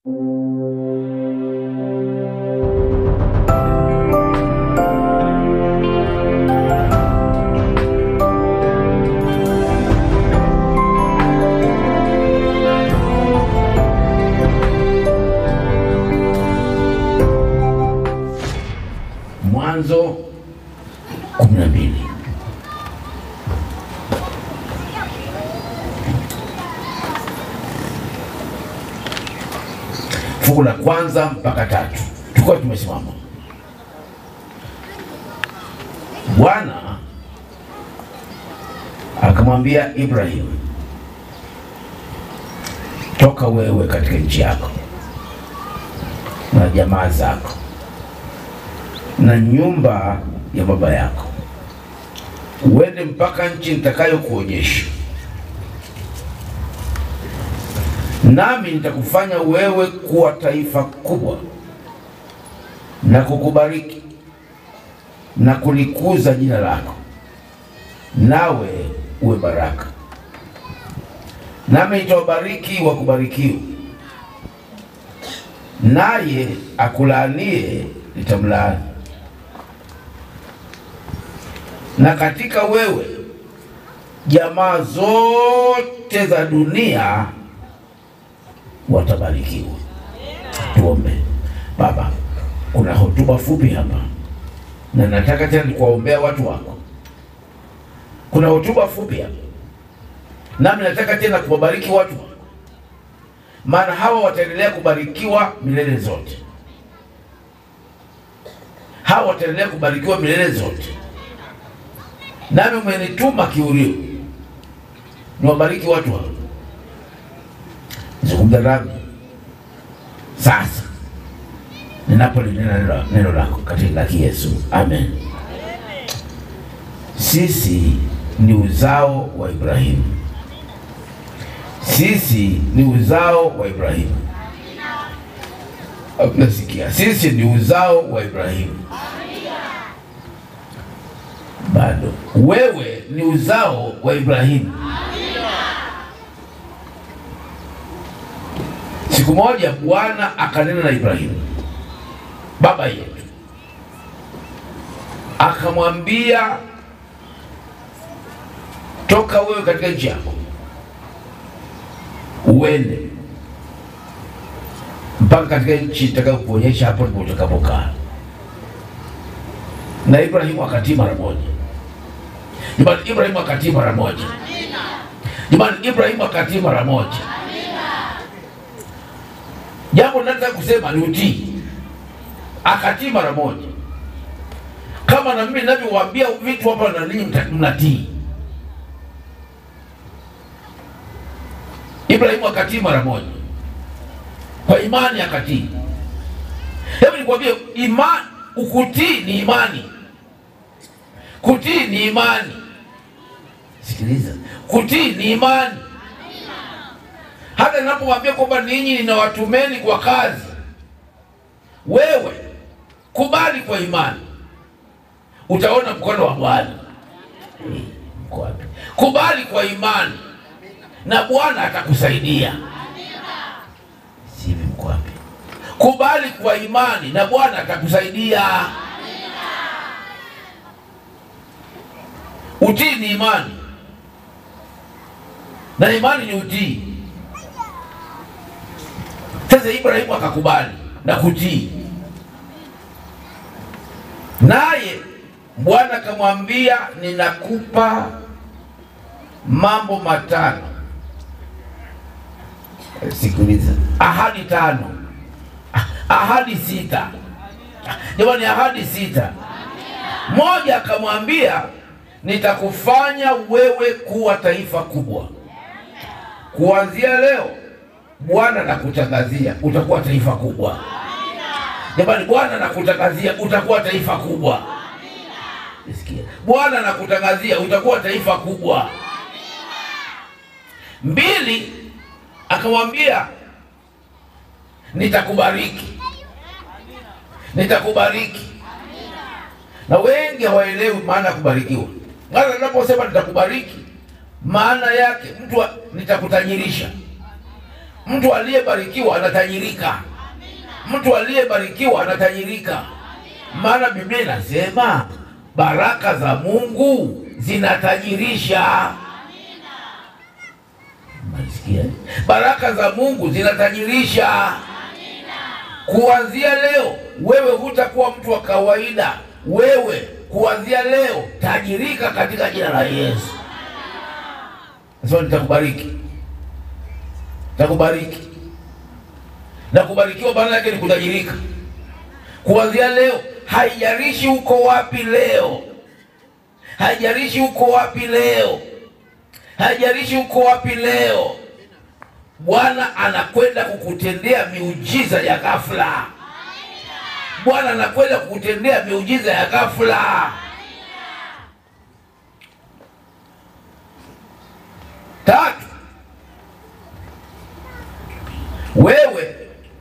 Mwanzo kumi na mbili. Fungu la kwanza mpaka tatu tulikuwa tumesimama. Bwana akamwambia Ibrahimu, toka wewe katika nchi yako na jamaa zako na nyumba ya baba yako, uende mpaka nchi nitakayokuonyesha, nami nitakufanya wewe kuwa taifa kubwa na kukubariki na kulikuza jina lako, nawe uwe baraka. Nami nitawabariki wakubarikiwa, naye akulaanie nitamlaani na katika wewe jamaa zote za dunia watabarikiwa. Tuombe. Baba, kuna hotuba fupi hapa, na nataka tena nikuwaombea watu wako. Kuna hotuba fupi hapa, nami nataka tena kuwabariki watu wako, maana hawa wataendelea kubarikiwa milele zote. Hawa wataendelea kubarikiwa milele zote nami umenituma kiurio niwabariki watu hao. Zungumza nami sasa ninapolinena neno lako katika laki Yesu, amen. Sisi ni uzao wa Ibrahimu, sisi ni uzao wa Ibrahimu. Nasikia sisi ni uzao wa Ibrahimu bado wewe ni uzao wa Ibrahimu. Siku moja Bwana akanena na Ibrahimu baba yetu, akamwambia, toka wewe katika nchi yako uende mpaka katika nchi itakayokuonyesha, hapo ndipo utakapokaa. Na Ibrahimu akatii mara moja. Jamani, Ibrahimu akatii mara moja. Jamani, Ibrahimu akatii mara moja. Jambo nataka kusema ni utii, akatii mara moja, kama na mimi ninavyowaambia vitu hapa na ninyi mnatii. Ibrahimu akatii mara moja, kwa imani akatii. Hebu nikwambie, imani, ukutii ni imani Kutii ni imani. Sikiliza, kutii ni imani. Hata ninapowaambia kwamba ninyi ninawatumeni kwa kazi, wewe kubali kwa imani, utaona mkono wa Bwana. Mko wapi? Kubali kwa imani na Bwana atakusaidia. Sivi, mko wapi? Kubali kwa imani na Bwana atakusaidia. Utii ni imani na imani ni utii. Sasa Ibrahimu akakubali na kutii, naye Bwana akamwambia, ninakupa mambo matano. Sikiliza, ahadi tano, ahadi sita. Jamani, ahadi sita. Moja akamwambia nitakufanya wewe kuwa taifa kubwa. Kuanzia leo Bwana nakutangazia utakuwa taifa kubwa. Jamani, Bwana nakutangazia utakuwa taifa kubwa. Nisikia, Bwana nakutangazia utakuwa taifa kubwa. Mbili, akamwambia nitakubariki, nitakubariki. Na wengi hawaelewi maana ya kubarikiwa. Maana ninaposema nitakubariki, maana yake mtu wa- nitakutajirisha, Mtu aliyebarikiwa anatajirika, mtu aliyebarikiwa anatajirika, maana Biblia inasema baraka za Mungu zinatajirisha. Mnasikia? Baraka za Mungu zinatajirisha. Kuanzia leo wewe hutakuwa mtu wa kawaida. Wewe kuanzia leo tajirika katika jina la Yesu. Sasa nitakubariki, nitakubariki na kubarikiwa, maana yake ni kutajirika. Kuanzia leo, haijalishi uko wapi leo, haijalishi uko wapi leo, haijalishi uko wapi leo, Bwana anakwenda kukutendea miujiza ya ghafla. Bwana anakwenda kukutendea miujiza ya ghafla. Tatu, wewe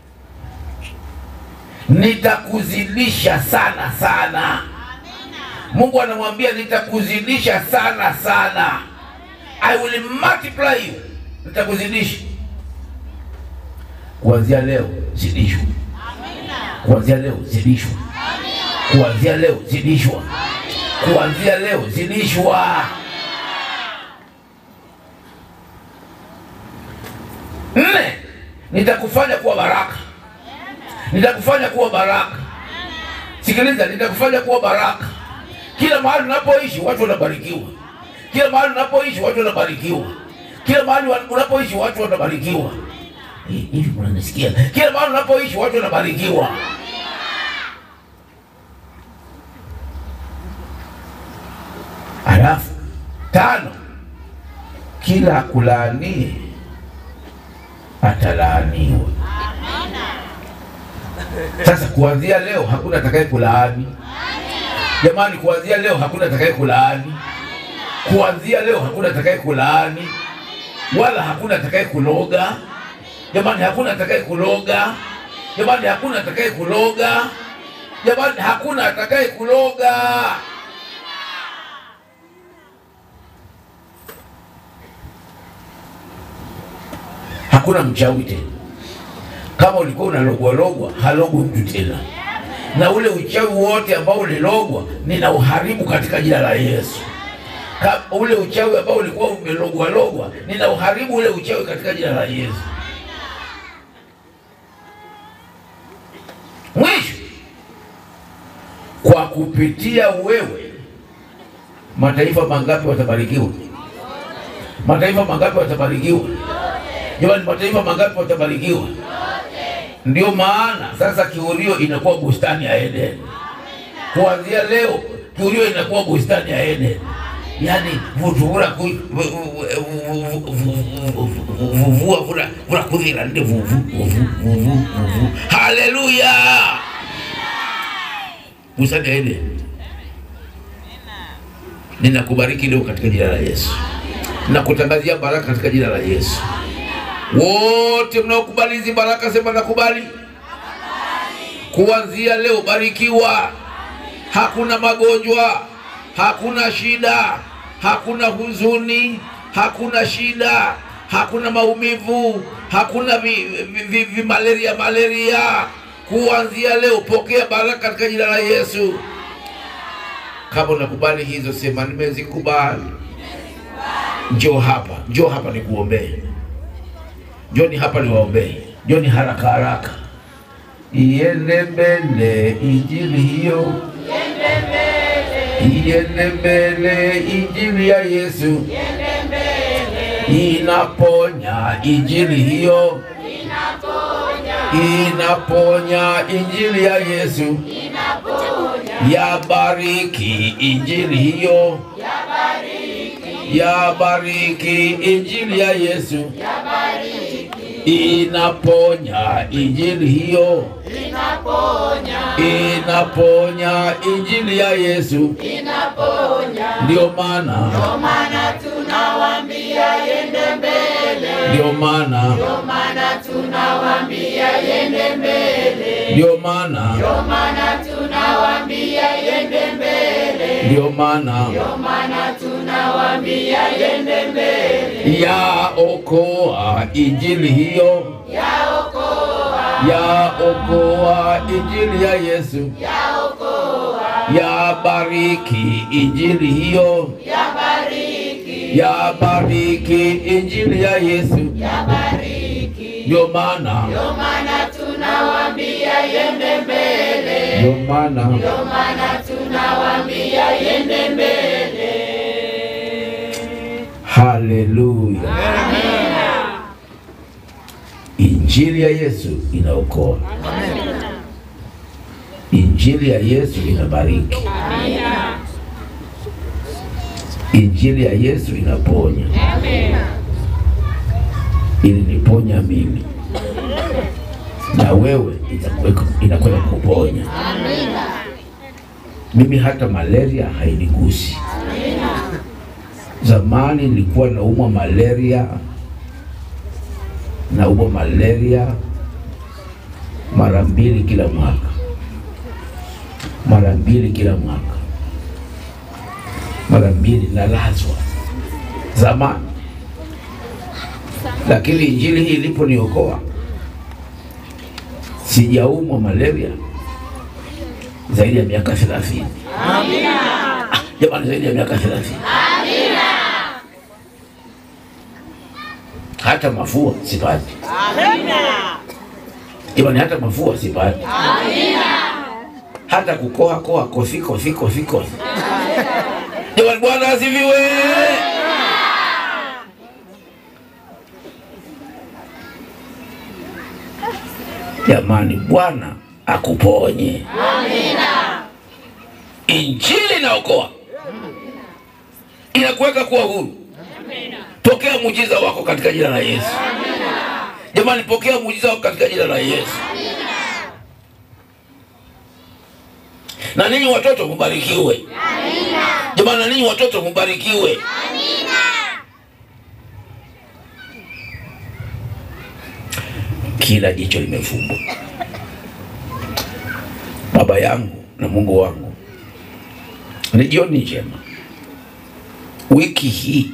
nitakuzidisha sana sana. Mungu anamwambia nitakuzidisha sana sana, I will multiply you, nitakuzidisha. Kuanzia leo zidishwa, kuanzia leo zidishwa, kuanzia leo zidishwa, kuanzia leo zidishwa. Nne, nitakufanya kuwa baraka, nitakufanya kuwa baraka. Sikiliza, nitakufanya kuwa baraka. Kila mahali unapoishi watu wanabarikiwa, kila mahali unapoishi watu wanabarikiwa, kila mahali wa- unapoishi watu wanabarikiwa. Hi- Hivi mnanisikia? Kila mahali unapoishi watu wanabarikiwa. Alafu tano, kila kulaanie atalaaniwa. Sasa kuanzia leo hakuna atakaye kulaani. Jamani, kuanzia leo hakuna atakaye kulaani. Kuanzia leo hakuna atakaye kulaani, wala hakuna atakaye kuloga. Jamani, hakuna atakaye kuloga. Jamani, hakuna atakaye kuloga. Jamani, hakuna atakaye kuloga. Hakuna mchawi tena. Kama ulikuwa unalogwa logwa, halogwi mtu tena, na ule uchawi wote ambao ulilogwa nina uharibu katika jina la Yesu. Ka, ule uchawi ambao ulikuwa umelogwa logwa, nina uharibu ule uchawi katika jina la Yesu. Mwisho, kwa kupitia wewe mataifa mangapi watabarikiwa? Mataifa mangapi watabarikiwa? Jamani, mataifa mangapi watabarikiwa? Ndio maana sasa Kiurio inakuwa bustani ya Eden. Kuanzia leo Kiurio inakuwa bustani ya Eden, yaani vutuvura ku- vu- vu- vu- vu- vu- vuvua vura vura kuthira ndi vuvu vuvu vuvu vuvu. Haleluya! Bustani ya Eden. Ninakubariki leo katika jina la Yesu, nakutangazia baraka katika jina la Yesu. Wote mnaokubali hizi baraka, sema nakubali. Kuanzia leo barikiwa. Hakuna magonjwa, hakuna shida, hakuna huzuni, hakuna shida, hakuna maumivu, hakuna vi, vi, vi, vi malaria malaria. Kuanzia leo pokea baraka katika jina la Yesu. Kama unakubali hizo, sema nimezikubali. Njoo hapa, njoo hapa nikuombee. Njoni hapa niwaombee, njoni haraka haraka. Iende mbele injili hiyo, iende mbele injili ya Yesu, inaponya injili hiyo, inaponya injili ya Yesu, yabariki injili hiyo, yabariki injili ya Yesu inaponya injili hiyo, inaponya injili ya Yesu. Ndio maana maana tunawaambia yende mbele, ndio maana maana tunawaambia yende mbele, ndio maana maana tunawaambia yende mbele, ndio maana maana tunawaambia tunawaambia yende mbele, yaokoa injili hiyo, yaokoa, yaokoa injili ya Yesu, yaokoa, yabariki injili hiyo, yabariki, yabariki injili ya Yesu. yabariki. Ndio maana Ndio maana tunawaambia yende mbele, ndio maana ndio maana tunawaambia yende mbele. haleluya, injili ya Yesu inaokoa, injili ya Yesu inabariki, injili ya Yesu inaponya. Iliniponya mimi na wewe itakuweka- inakwenda kuponya. Mimi hata malaria hainigusi. Zamani nilikuwa naumwa malaria, naumwa malaria mara mbili kila mwaka, mara mbili kila mwaka, mara mbili nalazwa zamani, lakini injili hii iliponiokoa sijaumwa malaria zaidi ya miaka thelathini. Jamani, zaidi ya miaka thelathini. Hata mafua sipati. Jamani, hata mafua sipati. Hata kukoha koha kofi kofi kofi kofi. Jamani, Bwana asifiwe. Jamani, Bwana akuponye. Injili inaokoa, inakuweka kuwa huru. Pokea muujiza wako katika jina la Yesu. Jamani, pokea muujiza wako katika jina la Yesu. Na ninyi watoto mubarikiwe. Jamani, na ninyi watoto mubarikiwe. Kila jicho limefumbwa. Baba yangu na Mungu wangu, ni jioni njema. Wiki hii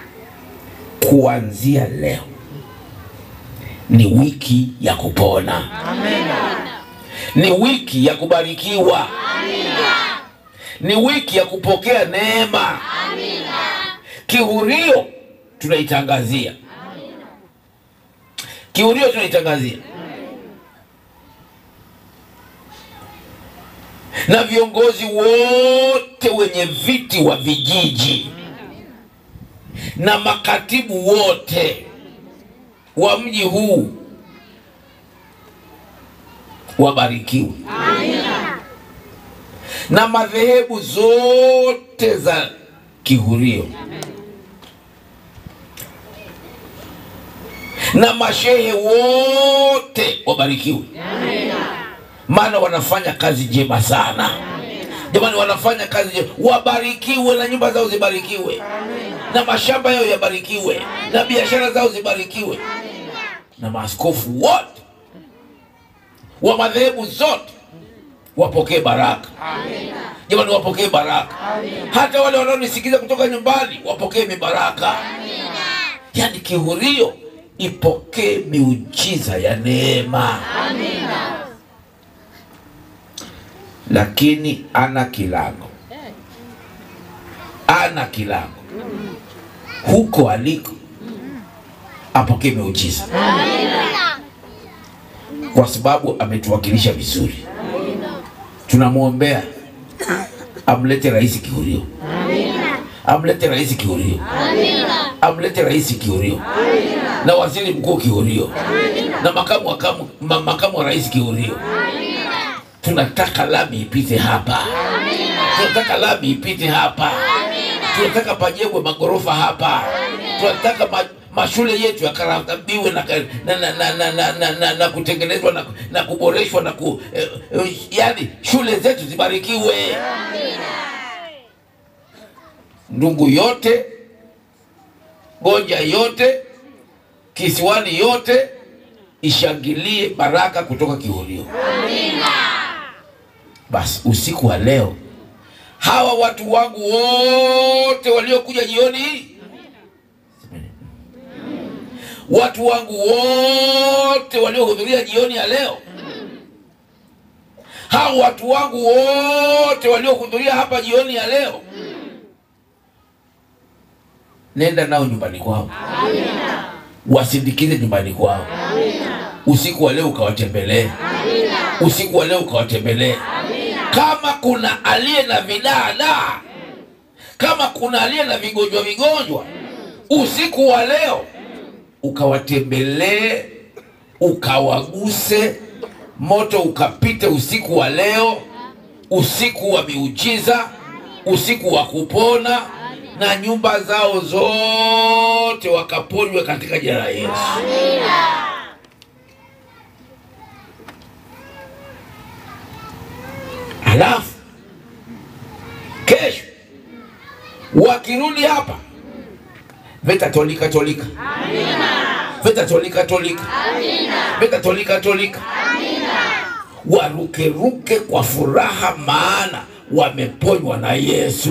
kuanzia leo ni wiki ya kupona, ni wiki ya kubarikiwa, ni wiki ya kupokea neema. Kihurio tunaitangazia, kihurio tunaitangazia, na viongozi wote wenye viti wa vijiji na makatibu wote wa mji huu wabarikiwe, na madhehebu zote za kihurio na mashehe wote wabarikiwe, maana wanafanya kazi njema sana. Jamani, wanafanya kazi njema, wabarikiwe na nyumba zao zibarikiwe na mashamba yao yabarikiwe na biashara zao zibarikiwe na maaskofu wote wa madhehebu zote wapokee baraka. Jamani, wapokee baraka. Hata wale wanaonisikiza kutoka nyumbani wapokee mibaraka. Yaani kihurio ipokee miujiza ya neema. Lakini ana kilango, ana kilango huko aliko apokee miujiza kwa sababu ametuwakilisha vizuri. Tunamwombea amlete rais kihurio, amlete rais kihurio, amlete rais kihurio na waziri mkuu kihurio na makamu, wakamu, ma, makamu wa rais kihurio. Tunataka lami ipite hapa, tunataka lami ipite hapa, tunataka pajengwe magorofa hapa, tunataka ma, mashule yetu yakaratabiwe na, na, na, na, na, na, na, na, na kutengenezwa na, na kuboreshwa na ku, eh, eh, yani shule zetu zibarikiwe. Ndugu yote, Gonja yote, Kisiwani yote ishangilie baraka kutoka Kihurio. Basi usiku wa leo hawa watu wangu wote waliokuja jioni hii watu wangu wote waliohudhuria jioni ya leo hawa watu wangu wote waliohudhuria hapa jioni ya leo nenda nao nyumbani kwao wasindikize nyumbani kwao usiku wa leo ukawatembelee usiku wa leo ukawatembelee kama kuna aliye na vidaadaa kama kuna aliye na vigonjwa vigonjwa usiku wa leo ukawatembelee ukawaguse moto ukapite usiku wa leo usiku wa miujiza usiku wa kupona na nyumba zao zote wakaponywe katika jina la yesu halafu kesho wakirudi hapa veta tolika tolika veta tolika tolika veta tolika tolika warukeruke kwa furaha maana wameponywa na yesu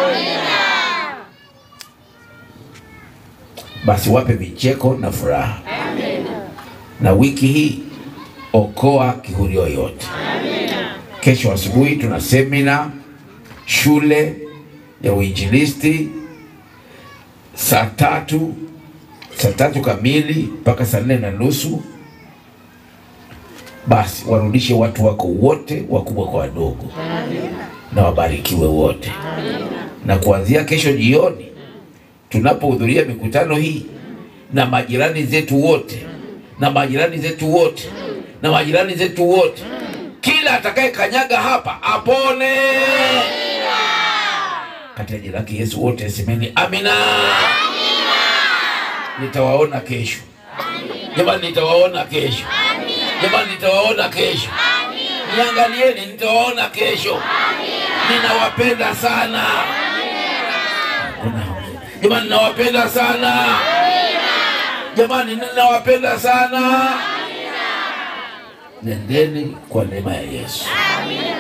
basi wape vicheko na furaha na wiki hii okoa kihurio yote kesho asubuhi tuna semina shule ya uinjilisti saa tatu saa tatu kamili mpaka saa nne na nusu basi warudishe watu wako wote wakubwa kwa wadogo na wabarikiwe wote na kuanzia kesho jioni tunapohudhuria mikutano hii na majirani zetu wote na majirani zetu wote na majirani zetu wote kila atakaye kanyaga hapa apone katika jina lake Yesu wote semeni amina. Nitawaona kesho jamani, nitawaona kesho jamani, nitawaona kesho. Niangalieni, nitawaona kesho. Ninawapenda sana jamani, ninawapenda sana jamani, ninawapenda sana. Nendeni kwa neema ya Yesu.